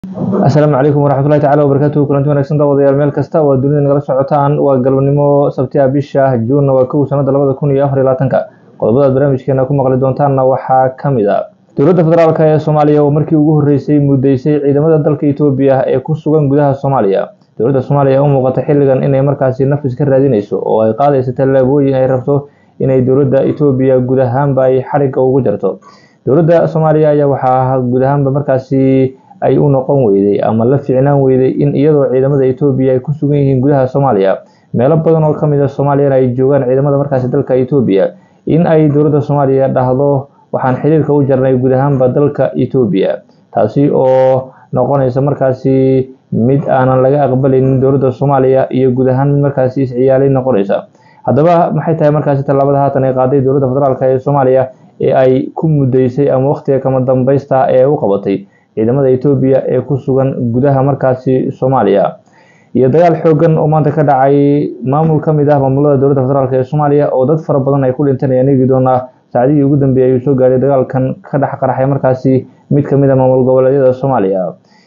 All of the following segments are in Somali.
asalaamu calaykum waraxmatullahi tacala wabarakaatuhu kulanti wanagsan daawadayaal meel kasta oo dunida nagala socotaan waa galabnimo sabtiha bisha juunna waa kow sanada labada kun iyo afar iyo labaatanka qodobadaad barnaamijkeena ku maqli doontaanna waxaa ka mid a dowladda federaalk ee soomaaliya oo markii ugu horreysay muddeysay ciidamada dalka etoobiya ee ku sugan gudaha soomaaliya dowladda soomaaliya ee u muuqata xilligan inay markaasi nafis ka raadinayso oo ay qaadayso tallaabooyin ay rabto inay dowladda etoobiya guud ahaanba ay xarigga ugu jarto dowladda soomaaliya ayaa waxaa guud ahaanba markaasi ay u noqon weyday ama la ficnaan weyday in iyadoo ciidamada etoobiya ay ku sugan yihiin gudaha soomaaliya meelo badan oo kamid a soomaaliyana ay joogaan ciidamada markaasi dalka etoobiya in ay dowladda soomaaliya dhahdo waxaan xiriirka u jarnay guud ahaanba dalka etoobiya taasi oo noqonaysa markaasi mid aanan laga aqbalaynin dowladda soomaaliya iyo guud ahaan mid markaasi isciyaalay noqonaysa haddaba maxay tahay markaasi tallaabada haatan ay qaaday dowladda federaalk ee soomaaliya ee ay ku muddeysay ama wakhtiga kama dambaysta ee u qabatay ciidamada etoobiya ee ku sugan gudaha markaasi soomaaliya iyo dagaal xoogan oo maanta ka dhacay maamul ka mid ah maamulada dowladda federaalk ee soomaaliya oo dad fara badan ay ku dhinteen ayaan eegi doonaa saacdihii ugu dambeeyay ayuu soo gaadhay dagaalkan ka dhex qaraxay markaasi mid ka mid a maamul goboleedyada soomaaliya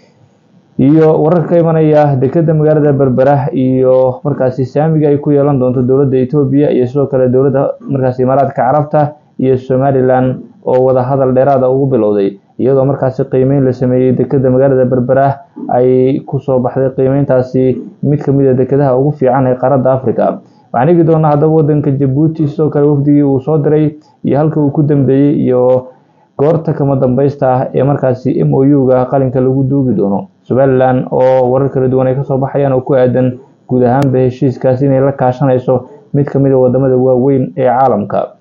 iyo warar ka imanaya dekeda magaalada berbera iyo markaasi saamiga ay ku yeelan doonto dowladda etoobiya iyo sidoo kale dowladda markaasi imaaraadka carabta iyo somalilan oo wada hadal dheeraada ugu bilowday iyadoo markaasi qiimeyn la sameeyey dekeda magaalada berbera ay kusoo baxday qiimeyntaasi mid kamid a dekedaha ugu fiican ee qaaradda africa waxaan eegi doonaa haddaba wadanka jabuuti sidoo kale wafdigii uu soo diray iyo halka uu ku dambeeyey iyo goorta kama dambaysta ah ee markaasi m o u-ga qalinka lagu duugi doono somalilan oo warar kala duwan ay kasoo baxayaan oo ku aadan guud ahaanba heshiiskaasi inay la kaashanayso mid kamid a wadamada waaweyn ee caalamka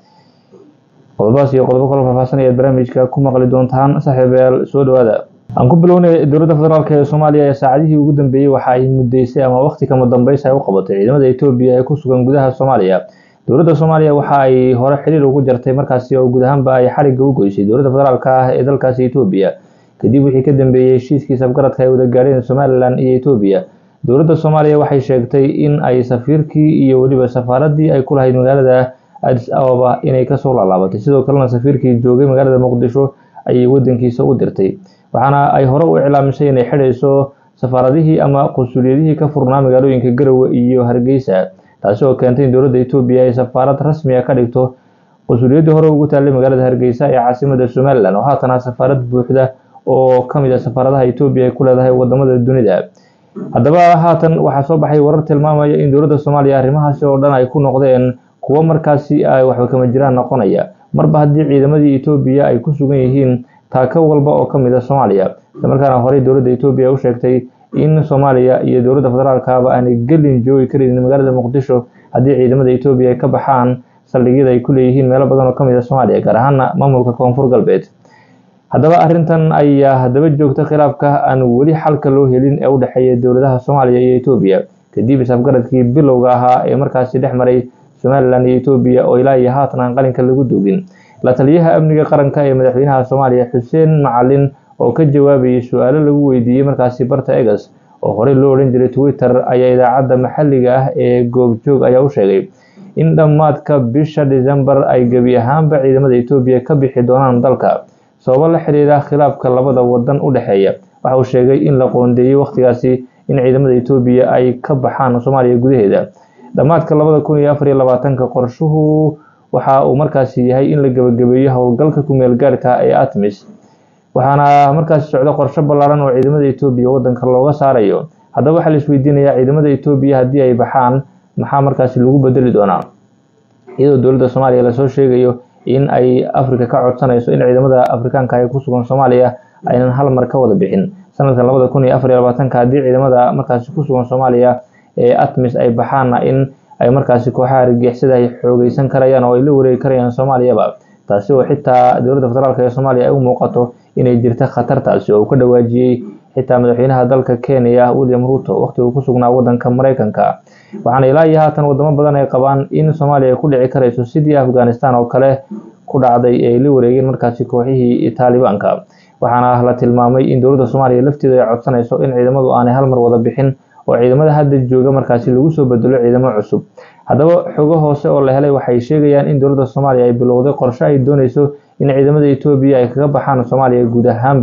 qodobadaas iyo qodobo kaloo faahfaahsan ayaad barnaamijka ku maqli doontaan saaxiibayaal soo dhawaada aan ku bilownay dowladda federaalk ee soomaaliya ee saacadihii ugu dambeeyey waxa ay muddeysay ama waqti kama dambaysa ay u qabatay ciidamada etoobiya ee ku sugan gudaha soomaaliya dowladda soomaaliya waxa ay hore xiriir ugu jartay markaasi oo guud ahaanba ay xarigga u goysay dowladda federaalk ah ee dalkaasi etoobiya kadib wixii ka dambeeyey heshiiskii sabgaradka ay wada gaadheen somalilan iyo etoobiya dowladda soomaaliya waxay sheegtay in ay safiirkii iyo weliba safaaradii ay ku lahayd magaalada adis ababa inay kasoo laalaabatay sidoo kalena safiirkii joogay magaalada muqdisho ayay wadankiisa u dirtay waxaana ay hore u iclaamisay inay xidhayso safaaradihii ama qunsuliyadihii ka furnaa magaalooyinka garowe iyo hargeysa taasi oo keentay in dowladda etoobiya ay safaarad rasmi a ka dhigto qunsuliyaddii hore ugu taallay magaalada hargeysa ee caasimada somalilan oo haatana safaarad buuxda oo kamid a safaaradaha etoobiya ay ku leedahay wadamada dunida haddaba haatan waxaa soo baxay warar tilmaamaya in dowladda soomaaliya arrimahaasi oo dhan ay ku noqdeen kuwo markaasi ay waxba kama jiraan noqonaya marba haddii ciidamadii etoobiya ay ku sugan yihiin taako walba oo kamid a soomaaliya islamarkaana horey dowladda etoobiya u sheegtay in soomaaliya iyo dowladda federaalkaba aanay gelin joogi karin magaalada muqdisho haddii ciidamada etoobiya ay ka baxaan saldhigyada ay ku leeyihiin meelo badan oo kamid a soomaaliya gaar ahaana maamulka koonfur galbeed haddaba arrintan ayaa haddaba joogta khilaafka aan weli xalka loo helin ee u dhexeeya dowladaha soomaaliya iyo etoobiya kadib isafgaradkii bilowga ahaa ee markaasi dhex maray somalilan iyo etoobiya oo ilaa iyo haatan aan qalinka lagu duugin la taliyaha amniga qaranka ee madaxweynaha soomaaliya xuseen macalin oo ka jawaabayay su-aalo lagu weydiiyey markaasi barta egas oo horey loo odhan jiray twitter ayaa idaacadda maxalliga ah ee goobjoog ayaa u sheegay in dhammaadka bisha decembar ay gebi ahaanba ciidamada etoobiya ka bixi doonaan dalka sababo la xiriira khilaafka labada wadan u dhexeeya waxa uu sheegay in la qoondeeyey wakhtigaasi in ciidamada etoobiya ay ka baxaan soomaaliya gudaheeda dhammaadka labada kun iyo afar iyo labaatanka qorshuhu waxa uu markaasi yahay in la gebagabeeyo howlgalka kumeel gaadhka ee atmis waxaana markaasi socda qorsho ballaaran oo ciidamada etoobiya wadanka looga saarayo haddaba waxaa la isweydiinayaa ciidamada etoobiya haddii ay baxaan maxaa markaasi lagu bedeli doonaa iyadoo dowladda soomaaliya lasoo sheegayo in ay afrika ka codsanayso in ciidamada afrikaanka ee ku sugan soomaaliya aynan hal mar ka wada bixin sanadkan labada kun iyo afar iyo labaatanka haddii ciidamada markaasi ku sugan soomaaliya ee atmis ay baxaanna in ay markaasi kooxaha argixisada ay xoogeysan karayaan oo ay la wareegi karayaan soomaaliyaba taasi oo xitaa dowladda federaalk ee soomaaliya ay u muuqato inay jirta khatartaasi oo uu ka dhawaajiyey xitaa madaxweynaha dalka kenya william ruto waqti uu ku sugnaa wadanka mareykanka waxaana ilaa iyo haatan wadamo badan ay qabaan in soomaaliya ay ku dhici karayso sidii afghanistan oo kale ku dhacday ee ay la wareegeen markaasi kooxihii taalibaanka waxaana la tilmaamay in dowladda soomaaliya lafteedu ay codsanayso in ciidamadu aanay hal mar wada bixin oo ciidamada hadda jooga markaasi lagu soo bedelo ciidamo cusub haddaba xogo hoose oo la helay waxay sheegayaan in dowladda soomaaliya ay bilowday qorshe ay dooneyso in ciidamada etoobiya ay kaga baxaan soomaaliya guud ahaanba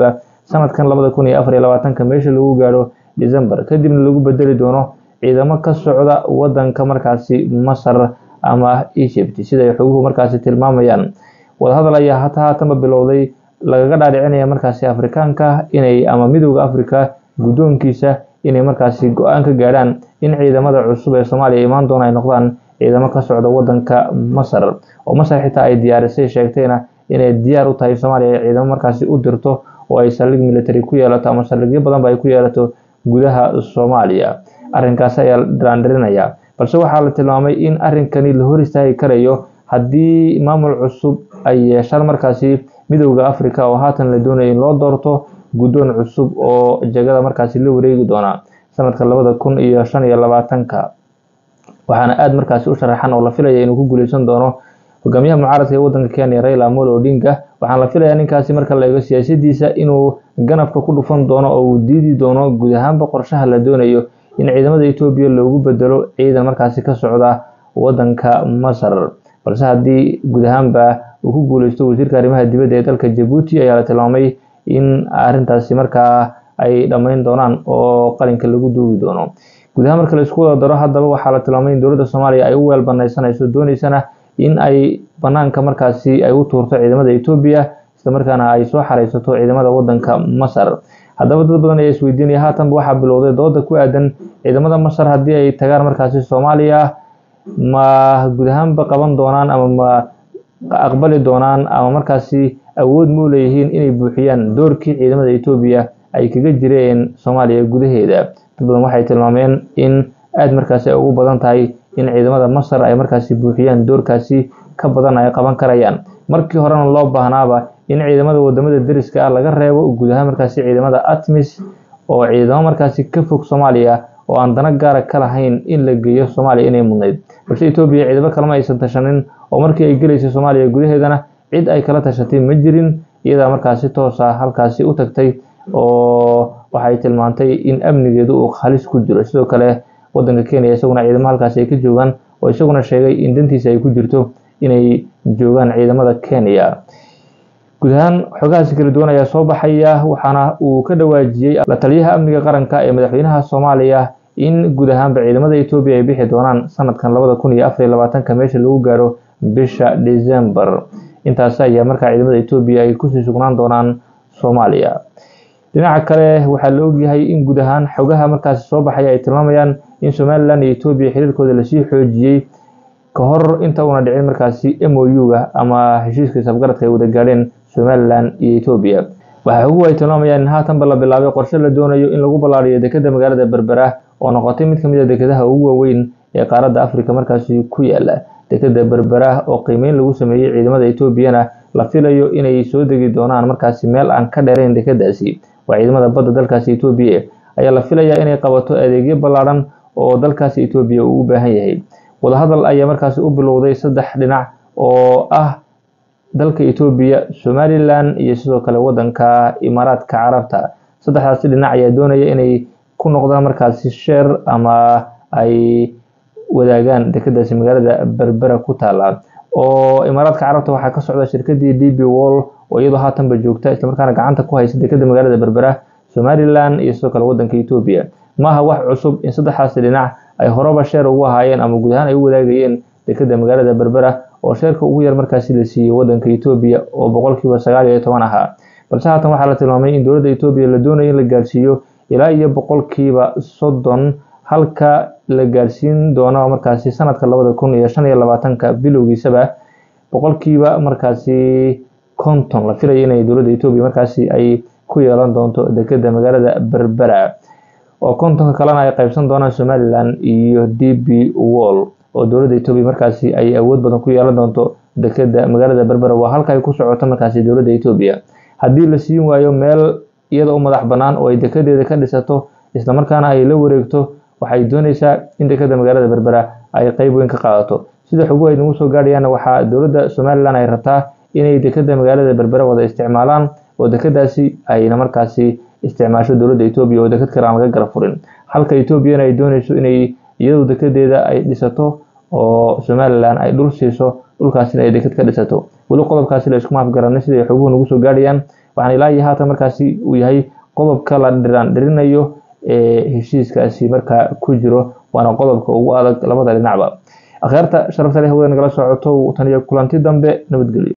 sanadkan labada kun iyo afar iyo labaatanka meesha lagu gaadho december kadibna lagu bedeli doono ciidamo ka socda wadanka markaasi masar ama egypt siday xoguhu markaasi tilmaamayaan wadahadal ayaa hata haatanba bilowday lagaga dhaadhicinaya markaasi afrikaanka inay ama midooda africa guddoonkiisa inay markaasi go-aan ka gaadhaan in ciidamada cusub ee soomaaliya imaan doona ay noqdaan ciidamo ka socda wadanka masar oo masar xitaa ay diyaarisay sheegtayna inay diyaar u tahay soomaaliya ay ciidamo markaasi u dirto oo ay saldhig military ku yeelato ama saldhigyo badanba ay ku yeelato gudaha soomaaliya arrinkaasi ayaa dhaandhirinaya balse waxaa la tilmaamay in arrinkani la hor istaagi karayo haddii maamul cusub ay yeeshaan markaasi midowda africa oo haatan la doonaya in loo doorto guddoon cusub oo jagada markaasi la wareegi doona sanadka labada kun iyo shan iyo labaatanka waxaana aada markaasi u sharaxan oo la filaya inuu ku guuleysan doono hogaamiyaha mucaaradka ee wadanka kenya raila amolo odinga waxaana la filayaa ninkaasi marka la eego siyaasadiisa inuu ganafka ku dhufan doono oo uu diidi doono guud ahaanba qorshaha la doonayo in ciidamada etoobiya loogu bedelo ciidan markaasi ka socda wadanka masar balse haddii guud ahaanba uu ku guuleysto wasiirka arrimaha dibadda ee dalka jabuuti ayaa la tilmaamay in arrintaasi markaa ay dhammayn doonaan oo qalinka lagu duugi doono guud ahaan marka la isku wada daro haddaba waxaa la tilmaamay in dowladda soomaaliya ay u weel banaysanayso dooneysana in ay banaanka markaasi ay u tuurto ciidamada etoobiya islamarkaana ay soo xareysato ciidamada wadanka masar haddaba dad badan ayaa isweydiinaya haatanba waxaa bilowday dooda ku aadan ciidamada masar haddii ay tagaan markaasi soomaaliya ma guud ahaanba qaban doonaan ama ma aqbali doonaan ama markaasi awood ma u leeyihiin inay buuxiyaan doorkii ciidamada etoobiya ay kaga jireen soomaaliya gudaheeda dad badan waxay tilmaameen in aada markaasi ay ugu badan tahay in ciidamada masar ay markaasi buuxiyaan doorkaasi ka badan ay qaban karayaan markii horena loo baahnaaba in ciidamada wadamada deriska ah laga reebo guud ahaan markaasi ciidamada atmis oo ciidamo markaasi ka fog soomaaliya oo aan dana gaara ka lahayn in la geeyo soomaaliya inay mudnayd balse etoobiya ciidamo kalema aysan tashanin oo markii ay gelaysay soomaaliya gudaheedana cid ay kala tashatay ma jirin iyadaa markaasi toos ah halkaasi u tagtay oo waxay tilmaantay in amnigeedu uu halis ku jiro sidoo kale wadanka kenya isaguna ciidamo halkaasi ay ka joogaan oo isaguna sheegay in dantiisa ay ku jirto inay joogaan ciidamada kenya guud ahaan xogahaasi kala duwan ayaa soo baxaya waxaana uu ka dhawaajiyey la taliyaha amniga qaranka ee madaxweynaha soomaaliya in guud ahaanba ciidamada etoobiya ay bixi doonaan sanadkan labada kun iyo afar iyo labaatanka meesha lagu gaaro bisha december intaasi ayaa markaa ciidamada etoobiya ay kusii sugnaan doonaan soomaaliya dhinaca kale waxaa la ogyahay in guud ahaan xogaha markaasi soo baxaya ay tilmaamayaan in somalilan iyo etoobiya xiriirkooda lasii xoojiyey ka hor inta uuna dhicin markaasi m o u-ga ama heshiiska isafgaradka ay wada gaadheen somalilan iyo etoobiya waxaa xoguhu ay tilmaamayaan in haatanba la bilaabay qorshe la doonayo in lagu ballaariyo dekeda magaalada berbera oo noqotay mid kamid a dekedaha ugu waaweyn ee qaaradda africa markaasi ku yaala dekeda berbera oo qiimeyn lagu sameeyey ciidamada etoobiyana la filayo inay soo degi doonaan markaasi meel aan ka dheerayn dekedaasi waa ciidamada badda dalkaasi etoobiya ayaa la filayaa inay qabato adeegyo ballaadhan oo dalkaasi etoobiya uu u baahan yahay wadahadal ayaa markaasi u bilowday saddex dhinac oo ah dalka etoobiya somalilan iyo sidoo kale wadanka imaaraadka carabta saddexdaasi dhinac ayaa doonaya inay ku noqdaan markaasi sheer ama ay wadaagaan dekedaasi magaalada berbera ku taala oo imaaraadka carabta waxaa ka socda shirkadii d b wall oo iyadoo haatanba joogta islamarkaana gacanta ku haysa dekeda magaalada berbera somalilan iyo sidoo kale wadanka etoobiya maaha wax cusub in saddexdaasi dhinac ay horeba sheer ugu ahaayeen ama guud ahaan ay u wadaagayeen dekeda magaalada berbera oo sheerka ugu yar markaasi la siiyey wadanka etoobiya oo boqolkiiba sagaal iyo toban ahaa balse haatan waxaa la tilmaamay in dowladda etoobiya la doonayo in la gaarsiiyo ilaa iyo boqolkiiba soddon halka la gaarsiin doono markaasi sanadka labada kun iyo shan iyo labaatanka bilowgiisaba boqolkiiba markaasi konton la filaya inay dowladda etoobiya markaasi ay ku yeelan doonto dekeda magaalada berbera oo kontonka kalena ay qaybsan doonaan somalilan iyo d b wall oo dowladda etoobiya markaasi ay awood badan ku yeelan doonto dekeda magaalada berbera waa halka ay ku socoto markaasi dowladda etoobiya haddii la siin waayo meel iyada u madax bannaan oo ay dekedeeda ka dhisato islamarkaana ay la wareegto waxay dooneysaa in dekeda magaalada berbera ay qeyb weyn ka qaadato sida xoguhu ay nagu soo gaadhayaanna waxaa dowladda somalilan ay rabtaa inay dekeda magaalada berbera wada isticmaalaan oo dekedaasi ayna markaasi isticmaasho dowladda etoobiya oo deked kale aan laga gara furin halka etoobiyana ay dooneyso inay iyadu dekedeeda ay dhisato oo somalilan ay dhul siiso dhulkaasina ay deked ka dhisato weli qodobkaasi la iskuma afgaranay siday xoguhu nagu soo gaadhayaan waxaana ilaa iyo haatan markaasi uu yahay qodobka la dhiraan dhirinayo ee heshiiskaasi markaa ku jiro waana qodobka ugu adag labada dhinacba akhyaarta sharafta leh hawada nagala socoto tan iyo kulanti dambe nabadgelyo